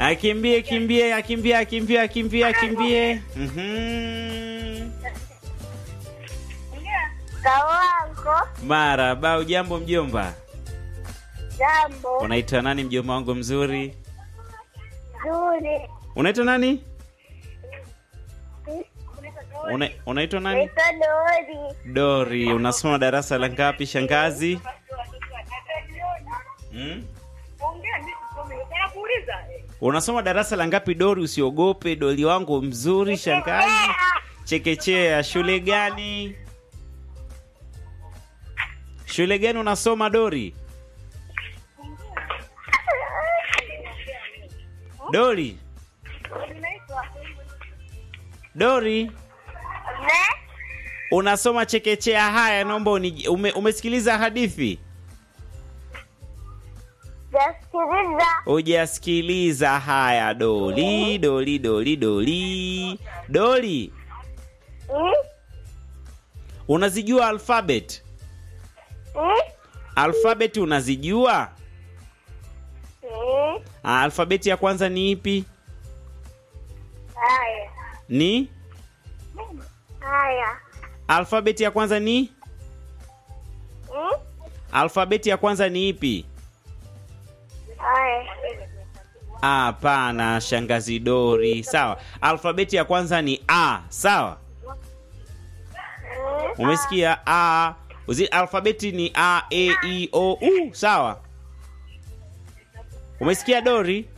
Akimbie, kimbie, akimbie, akimbie, akimbie, akimbie. Mhm. Kawango, Maraba, ujambo mjomba? jambo Unaitwa nani mjomba wangu mzuri? zuri. Unaitwa nani? Una, unaitwa nani? Naitwa Dori. Dori, unasoma darasa la ngapi shangazi? Hmm? Unasoma darasa la ngapi Dori? Usiogope Dori wangu mzuri shangazi. Chekechea, shule gani? Shule gani unasoma Dori? Dori, Dori, Ne? unasoma chekechea. Haya, naomba uni, ume, umesikiliza hadithi? Jasikiliza. Hujasikiliza. Haya, Doli, Doli, Doli, Doli, Doli, Hmm? unazijua alphabet? Hmm? Alphabet unazijua? Hmm? Ah, Alfabeti ya kwanza ni ipi? Haya. Ni Haya. alfabeti ya kwanza ni Hmm? alfabeti ya kwanza ni ipi? Haya. Ah, Hapana, shangazi Dori. Sawa, alfabeti ya kwanza ni A. Sawa, Hmm? umesikia A. Uzi, alfabeti ni A, E, I, O, U. Sawa, umesikia Dori?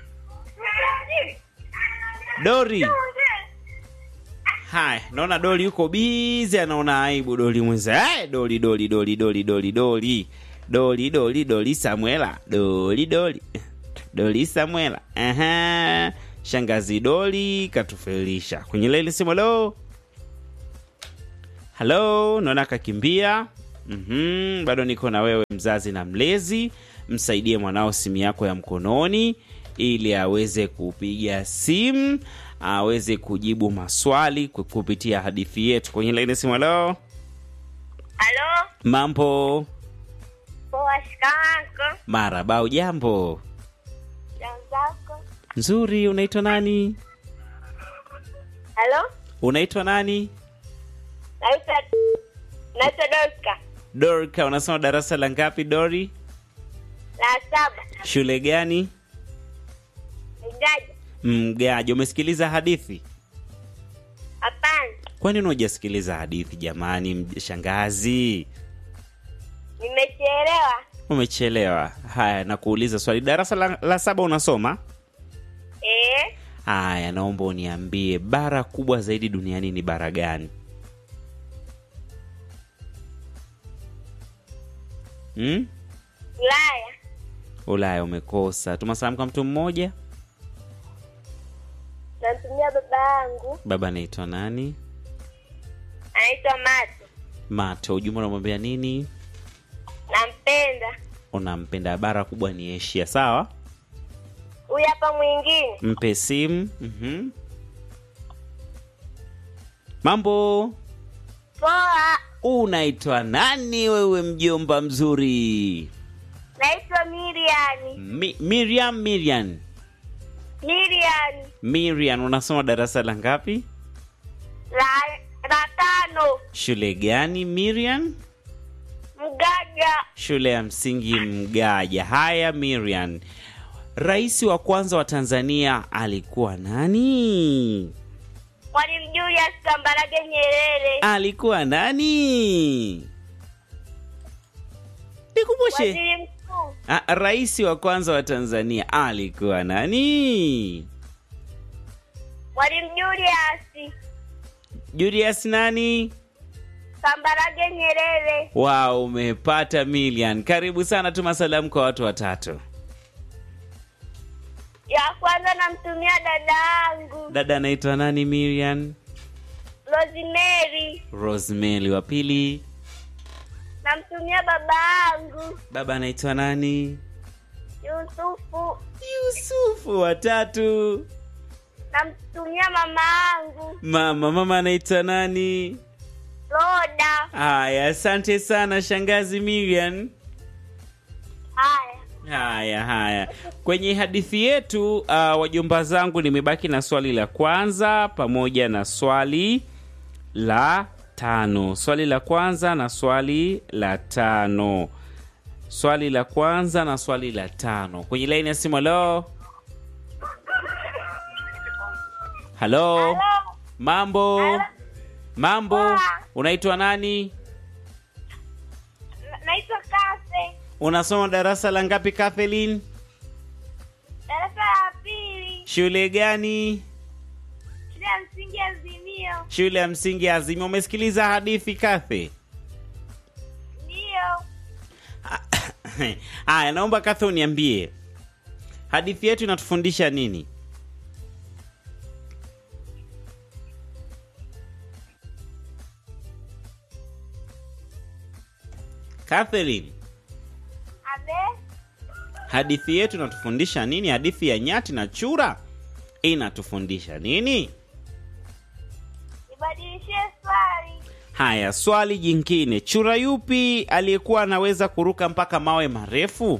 Dori. Haya, naona Doli yuko bizi, anaona aibu Doli mwenza. Eh, Doli, Doli, Doli, Doli, Doli, Doli, Doli, Doli, Doli Samuela, Doli, Doli, Doli Samuela. Aha, shangazi Doli katufelisha kwenye leli simu. Halo, halo, naona kakimbia. Mhm, bado niko na wewe mzazi na mlezi, msaidie mwanao simu yako ya mkononi ili aweze kupiga simu aweze kujibu maswali ku- kupitia hadithi yetu kwenye laini simu. Halo, Halo? mambo Poa, shikamoo. maraba, ujambo? Jamzako. Nzuri, unaitwa nani? Halo? Unaitwa nani? Naitwa Naitwa Dorka. Dorka, unasoma darasa la ngapi Dori? La saba. Shule gani? Igaja. Mgaji. Umesikiliza hadithi? Hapana. Kwani unaojasikiliza hadithi jamani, mj- shangazi? Nimechelewa. Umechelewa. Haya, nakuuliza swali, darasa la, la saba unasoma? Eh? Haya, naomba uniambie bara kubwa zaidi duniani ni bara gani? Hmm? Ulaya. Ulaya umekosa. Tuma salamu kwa mtu mmoja. Namtumia baba yangu. Baba anaitwa nani? Anaitwa Mato. Mato. Ujumbe unamwambia nini? Nampenda. Unampenda. Bara kubwa ni Asia, sawa? Huyu hapa mwingine. Mpe simu. Mhm. Mambo, Poa. unaitwa nani wewe mjomba mzuri? Naitwa Miriani. Mi, Miriam, Miriam, Miriani. Miriam, unasoma darasa la ngapi? La, la tano. Shule gani Miriam? Mgaga. Shule ya msingi Mgaja. Haya Miriam, rais wa kwanza wa Tanzania alikuwa nani? Mwalimu Julius Kambarage Nyerere. Alikuwa nani? Nikumbushe. Waziri mkuu. Ah, rais wa kwanza wa Tanzania alikuwa nani? Mwalimu Julius Julius nani? Kambarage Nyerere. Wow, umepata million. Karibu sana, tuma salamu kwa watu watatu. Ya kwanza namtumia dada yangu Dada anaitwa nani? Miriam Rosemary. Rosemary. Wa pili Namtumia baba yangu baba anaitwa nani? Yusufu. Yusufu. Watatu Namtumia mama yangu mama. Mama anaitwa nani? Roda. Haya, asante sana shangazi Miriam. Haya. Haya, haya, kwenye hadithi yetu uh, wajomba zangu, nimebaki na swali la kwanza pamoja na swali la tano. Swali la kwanza na swali la tano. Swali la kwanza na swali la tano kwenye laini ya simu. Halo, halo, Halo. mambo, Halo. mambo, Poa. unaitwa nani? Na- Naitwa Kase. Unasoma darasa la ngapi, Kathleen? Darasa la pili. Shule gani? Shule ya msingi Azimio. Shule ya msingi ya Azimio. Umesikiliza hadithi Kathe? Ndiyo. Haya, naomba Kathe uniambie hadithi yetu inatufundisha nini? Catherine, Abe. hadithi yetu inatufundisha nini? Hadithi ya nyati na chura inatufundisha nini? Nibadilishie swali. Haya, swali jingine, chura yupi aliyekuwa anaweza kuruka mpaka mawe marefu?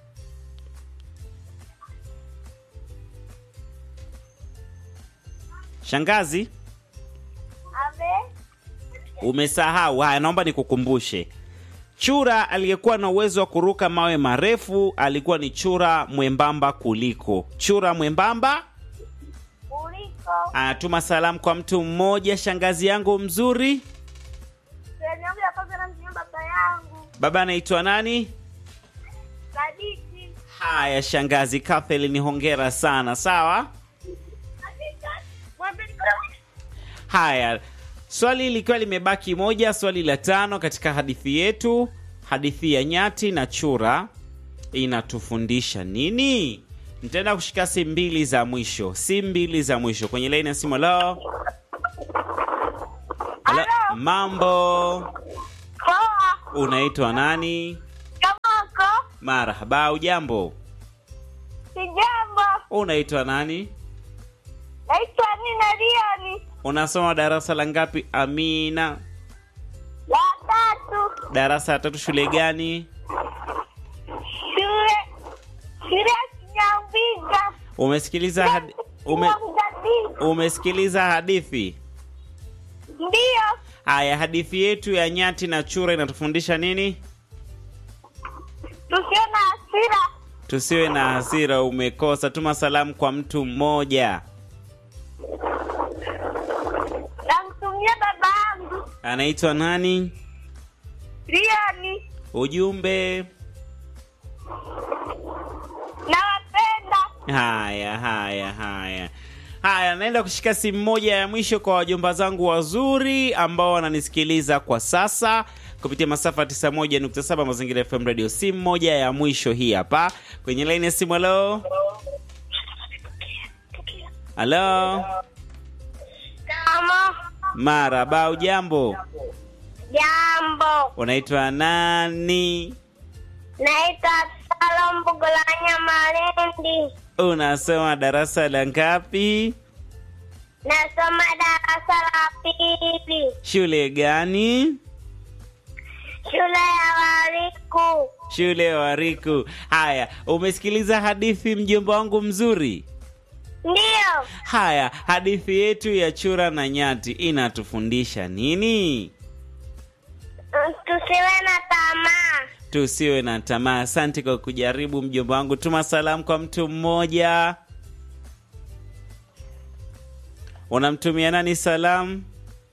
Shangazi, Abe. umesahau. Haya, naomba nikukumbushe. Chura aliyekuwa na uwezo wa kuruka mawe marefu alikuwa ni chura mwembamba kuliko. Chura mwembamba Kuliko. anatuma salamu kwa mtu mmoja. Shangazi yangu mzuri, Swali yangu ya kwanza namtumia baba yangu. baba anaitwa nani? Sadiki. Haya, shangazi Kathleen, hongera sana. Sawa. Mwambie niko- Haya, swali likiwa limebaki moja, swali la tano katika hadithi yetu, hadithi ya nyati na chura inatufundisha nini? Nitaenda kushika simu mbili za mwisho, simu mbili za mwisho kwenye laini ya simu. Halo, Halo, Halo. mambo, Poa. unaitwa nani? Kamoko. Marhaba, ujambo, Sijambo. unaitwa nani? Naitwa Nina Lioni. Unasoma darasa la ngapi? Amina, La tatu. darasa la tatu, shule gani? Shule. Shule ya Kinyambiga. Umesikiliza hadi... ume... Kinyambiga. umesikiliza hadithi? Ndiyo. Haya, hadithi yetu ya nyati na chura inatufundisha nini? Tusio na hasira. Tusiwe na hasira. Umekosa. Tuma salamu kwa mtu mmoja, Namtumia baba yangu. anaitwa nani? Lioni. Ujumbe. Nawapenda. Haya, haya, haya, haya. Naenda kushika simu moja ya mwisho kwa wajomba zangu wazuri ambao wananisikiliza kwa sasa kupitia masafa 91.7 Mazingira FM Radio. Simu moja ya mwisho hii hapa kwenye laini ya simu. Halo, halo, Kama. maraba, ujambo? Jambo. Unaitwa nani? Naitwa Salom Bugulanya Malindi. Unasoma darasa la ngapi? Nasoma darasa la pili. Shule gani? Shule ya Wariku. Shule ya Wariku. Haya, umesikiliza hadithi mjomba wangu mzuri? Ndiyo. Haya, hadithi yetu ya chura na nyati inatufundisha nini? Mm, Tusiwe na tamaa. Tusiwe na tamaa. Asante kwa kujaribu mjomba wangu. Tuma salamu kwa mtu mmoja. Unamtumia nani salamu?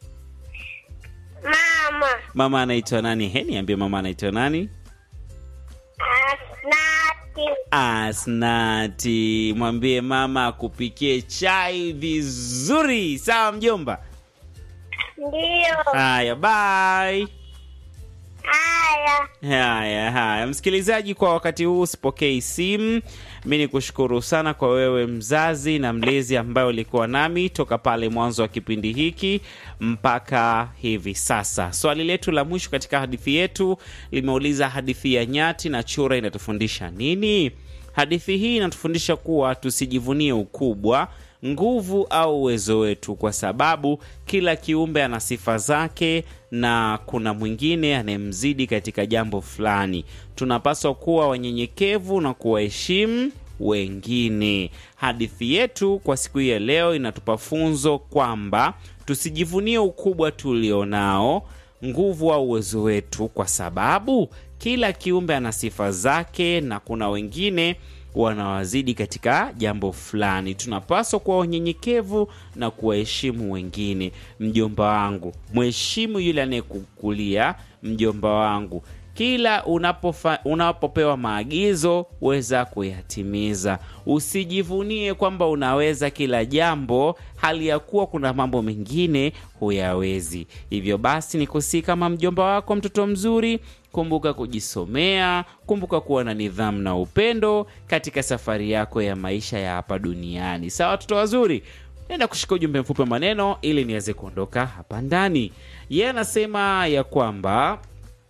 Mama. Mama anaitwa nani? He, niambie mama anaitwa nani? Asnati. Asnati, mwambie mama akupikie chai vizuri. Sawa mjomba? Ndiyo. Haya, bye. Haya. Haya, haya, msikilizaji, kwa wakati huu sipokei simu. Mi ni kushukuru sana kwa wewe mzazi na mlezi ambaye ulikuwa nami toka pale mwanzo wa kipindi hiki mpaka hivi sasa. Swali letu la mwisho katika hadithi yetu limeuliza hadithi ya nyati na chura inatufundisha nini? Hadithi hii inatufundisha kuwa tusijivunie ukubwa, nguvu au uwezo wetu, kwa sababu kila kiumbe ana sifa zake na kuna mwingine anayemzidi katika jambo fulani. Tunapaswa kuwa wanyenyekevu na kuwaheshimu wengine. Hadithi yetu kwa siku hii ya leo inatupa funzo kwamba tusijivunie ukubwa tulionao, nguvu au uwezo wetu, kwa sababu kila kiumbe ana sifa zake na kuna wengine wanawazidi katika jambo fulani. Tunapaswa kuwa wanyenyekevu na kuwaheshimu wengine. Mjomba wangu, mheshimu yule anayekukulia. Mjomba wangu, kila unapofa, unapopewa maagizo weza kuyatimiza. Usijivunie kwamba unaweza kila jambo, hali ya kuwa kuna mambo mengine huyawezi. Hivyo basi, ni kusii kama mjomba wako, mtoto mzuri, kumbuka kujisomea, kumbuka kuwa na nidhamu na upendo katika safari yako ya maisha ya hapa duniani. Sawa, watoto wazuri, naenda kushika ujumbe mfupi wa maneno ili niweze kuondoka hapa ndani. Yeye anasema ya kwamba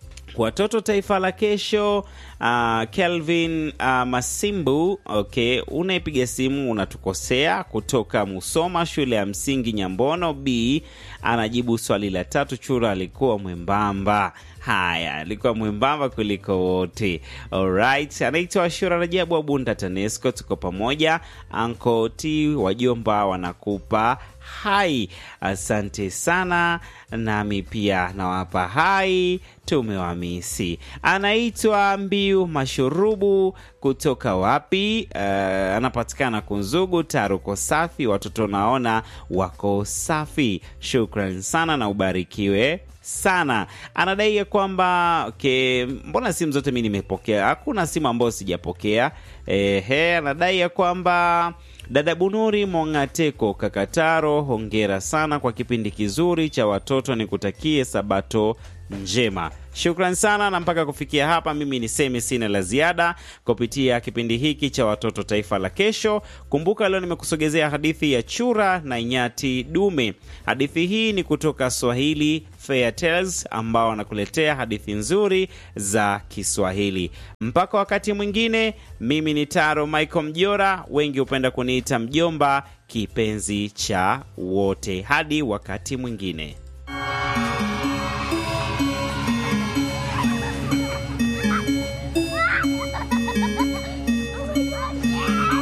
watoto taifa la kesho. Uh, Kelvin uh, Masimbu, okay, unaipiga simu unatukosea, kutoka Musoma, shule ya msingi Nyambono B, anajibu swali la tatu. Chura alikuwa mwembamba. Haya, alikuwa mwembamba kuliko wote. Alright, anaitwa Ashura Rajabu wa Bunda TANESCO. Tuko pamoja, Anko T wajomba wanakupa hai. Asante sana, nami pia nawapa hai, tumewamisi. Anaitwa Mbiu Mashurubu kutoka wapi? Uh, anapatikana Kunzugu, Taruko safi, watoto naona wako safi. Shukran sana na ubarikiwe sana. Anadai ya kwamba okay, mbona simu zote mi nimepokea, hakuna simu ambayo sijapokea. Ehe, anadai ya kwamba dada Bunuri Mongateko Kakataro, hongera sana kwa kipindi kizuri cha watoto, nikutakie sabato njema. Shukran sana, na mpaka kufikia hapa mimi niseme sina la ziada kupitia kipindi hiki cha watoto taifa la kesho. Kumbuka leo nimekusogezea hadithi ya chura na nyati dume. Hadithi hii ni kutoka Swahili Fair Tales ambao wanakuletea hadithi nzuri za Kiswahili. Mpaka wakati mwingine, mimi ni Taro Michael Mjora, wengi hupenda kuniita mjomba, kipenzi cha wote. Hadi wakati mwingine.